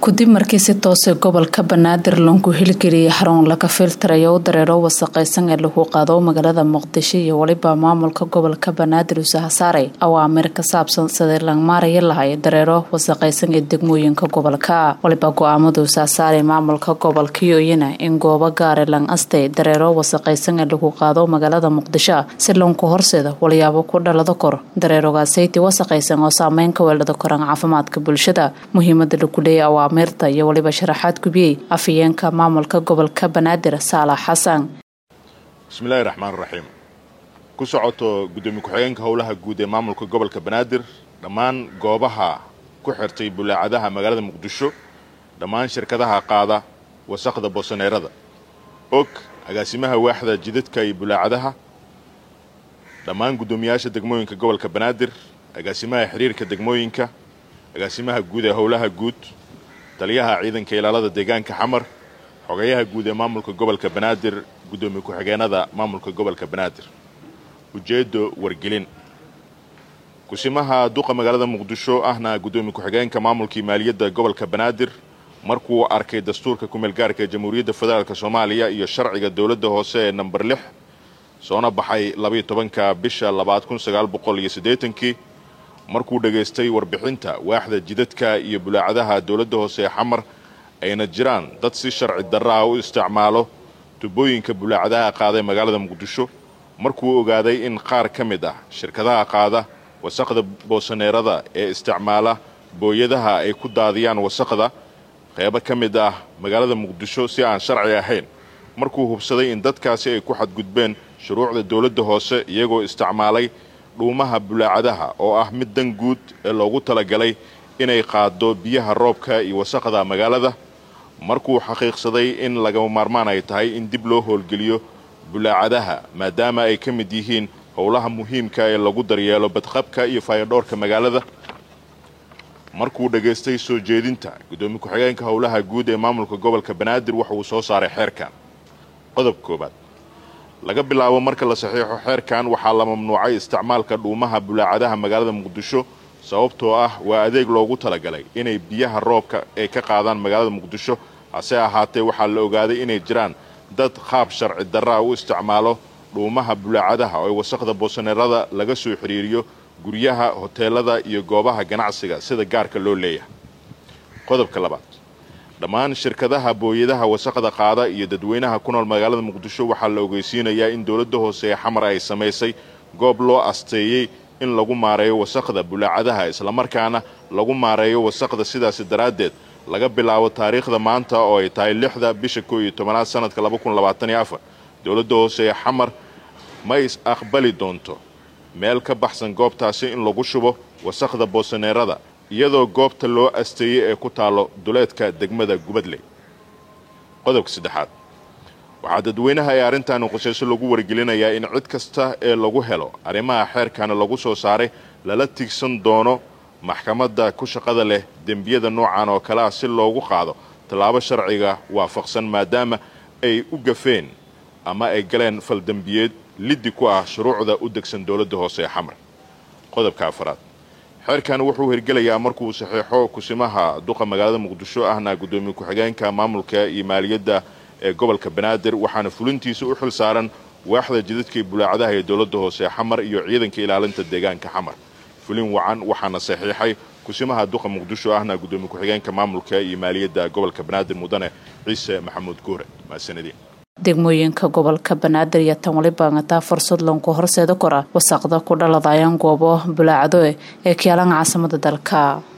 kudib markii si toose gobolka banaadir loonku heligeliyay xarun laga filtirayo u dareero wasaqaysan ee lagu qaado magaalada muqdisho iyo weliba maamulka gobolka banaadir usaha saaray awaamir ka saabsan sidii langmaaraya lahay dareero wasaqaysan ee degmooyinka gobolka waliba go-aamada usaha saaray maamulka gobolka yooyina in goobo gaare lang astay dareero wasaqaysan ee lagu qaado magaalada muqdisho si loonku horseeda walyaabo ku dhalada kor dareerogaasaytii wasaqaysan oo saameyn ka weelada koran caafimaadka bulshada muhiimada lagu leeya awaamirta iyo waliba sharaxaad gubiyey afhayeenka maamulka gobolka banaadir saalax xasan bismillahi raxmaan raxiim ku socoto guddoomiye ku-xigeenka howlaha guud ee maamulka gobolka banaadir dhammaan goobaha ku xirtay bulaacadaha magaalada muqdisho dhammaan shirkadaha qaada wasaqda boosaneerada og agaasimaha waaxda jidadka iyo bulaacadaha dhammaan guddoomiyaasha degmooyinka gobolka banaadir agaasimaha xiriirka degmooyinka agaasimaha guud ee howlaha guud taliyaha ciidanka ilaalada deegaanka xamar xogayaha guud ee maamulka gobolka banaadir guddoomiye ku-xigeenada maamulka gobolka banaadir ujeedo wargelin kusimaha duqa magaalada muqdisho ahna guddoomiye ku-xigeenka maamulkii maaliyadda gobolka banaadir markuu arkay dastuurka kumeelgaarka ee jamhuuriyadda federaalk soomaaliya iyo sharciga dowladda hoose ee namber lix soona baxay labayo tobanka bisha labaad kun sagaal boqol iyo siddeetankii markuu dhegaystay warbixinta waaxda jidadka iyo bulaacadaha dowladda hoose ee xamar ayna jiraan dad si sharci darra ah u isticmaalo tubooyinka bulaacadaha qaaday magaalada muqdisho markuu ogaaday in qaar ka mid ah shirkadaha qaada wasaqda boosaneerada ee isticmaala booyadaha ay ku daadiyaan wasaqda qeybo ka mid ah magaalada muqdisho si aan sharci ahayn markuu hubsaday in dadkaasi ay ku xadgudbeen shuruucda dowladda hoose iyagoo isticmaalay dhuumaha bulaacadaha oo ah mid dan guud ee loogu talagalay inay qaado biyaha roobka iyo wasaqda magaalada markuu xaqiiqsaday in lagama maarmaan ay tahay in dib loo howlgeliyo bulaacadaha maadaama ay ka mid yihiin howlaha muhiimka ee lagu daryeelo badqabka iyo faayadhoorka magaalada markuu dhegaystay soo jeedinta guddoomiye ku-xigeenka howlaha guud ee maamulka gobolka banaadir waxa uu soo saaray xeerkan qodob koobaad laga bilaabo marka la saxiixo xeerkan waxaa la mamnuucay isticmaalka dhuumaha bulaacadaha magaalada muqdisho sababtoo ah waa adeeg loogu talagalay inay biyaha roobka ay ka qaadaan magaalada muqdisho hase ahaatee waxaa la ogaaday inay jiraan dad qaab sharci darraa u isticmaalo dhuumaha bulaacadaha oo wasaqda boosaneerada laga soo xiriiriyo guryaha hoteelada iyo goobaha ganacsiga sida gaarka loo leeyahay qodobka labaad dhammaan shirkadaha booyadaha wasaqda qaada iyo dadweynaha ku nool magaalada muqdisho waxaa la ogeysiinayaa in dowladda hoose ee xamar ay samaysay goob loo asteeyey in lagu maareeyo wasaqda bulaacadaha islamarkaana lagu maareeyo wasaqda sidaasi daraaddeed laga bilaabo taariikhda maanta oo ay tahay lixda bisha koo iyo tobanaad sanadka laba kun labaatan iyo afar dowladda hoose ee xamar ma is aqbali doonto meel ka baxsan goobtaasi in lagu shubo wasaqda boosaneerada iyadoo goobta loo asteeyey ee ku taallo duleedka degmada gubadley qodobka saddexaad waxaa dadweynaha ee arrintaani qusayso lagu wargelinayaa in cid kasta ee lagu helo arrimaha xeerkaana lagu soo saaray lala tigsan doono maxkamadda ku shaqada leh dembiyada noocan oo kale ah si loogu qaado tallaabo sharciga waafaqsan maadaama ay u gafeen ama ay galeen faldembiyeed liddi ku ah shuruucda u degsan dowladda hoose ee xamar qodobka afaraad xeerkan wuxuu hirgelayaa markuu saxiixo kusimaha duqa magaalada muqdisho ahna guddoomiye ku-xigeenka maamulka iyo maaliyadda ee gobolka banaadir waxaana fulintiisa u xil saaran waaxda jidadka iyo bulaacadaha ee dowladda hoose ee xamar iyo ciidanka ilaalinta deegaanka xamar fulin wacan waxaana saxiixay kusimaha duqa muqdisho ahna guddoomiye ku-xigeenka maamulka iyo maaliyadda gobolka banaadir mudane ciise maxamuud guure mahadsanadiin degmooyinka gobolka banaadir iyo tan waliba ngataa fursad loonku horseeda kora wasaqda ku dhaladayaan goobo bulaacado ee kaalan caasimada dalka